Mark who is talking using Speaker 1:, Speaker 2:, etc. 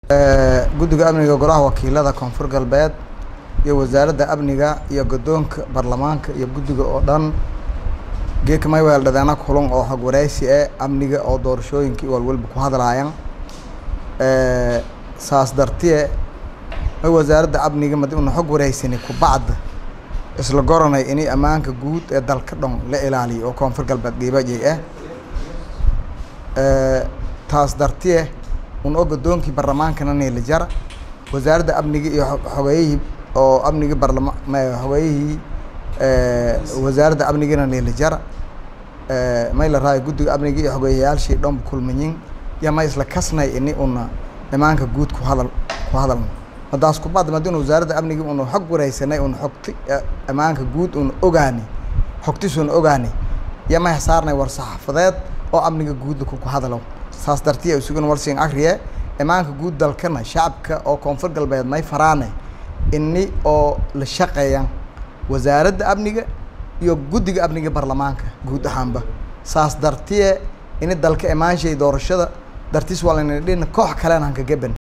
Speaker 1: guddiga amniga golaha wakiilada koonfur galbeed iyo wasaaradda amniga iyo guddoonka baarlamaanka iyo guddiga oo dhan geedka may weeldhadeena kulan oo xog wareysi eh amniga oo doorashooyinkii walwalba ku hadlaayaan saas dartiye may wasaaradda amniga madi una xog wareysani kubacda isla goranay ini ammaanka guud ee dalka dhan la ilaaliyo oo koonfur galbeed geebajay ah taas dartiye un oo guddoonkii baarlamaankana neela jara wasaaradda amniga iyo xogeeyihii oo amniga barlama xogeeyihii wasaaradda amnigana neela jara may la raayo guddiga amniga iyo xogeeyayaashii dhanba kulmayin iyo ma isla kasnay ini una imaanka guud ku hadal ku hadalno madaas kubacda madina wasaaradda amniga una xog wareysanay una xogti ammaanka guud una ogaani xogtis una ogaani iyo may saarnay war saxaafadeed oo amniga guudda ku hadalo saas dartiya isugun walsiin akriye imaanka guud dalkana shacabka oo koonfur galbeed may faraane ini oo la shaqeeyaan wasaaradda amniga iyo guddiga amniga baarlamaanka guud ahaanba saas dartiye ini dalka imaanshay doorashada dartiis waa layna dhin koox kalena hanka gaban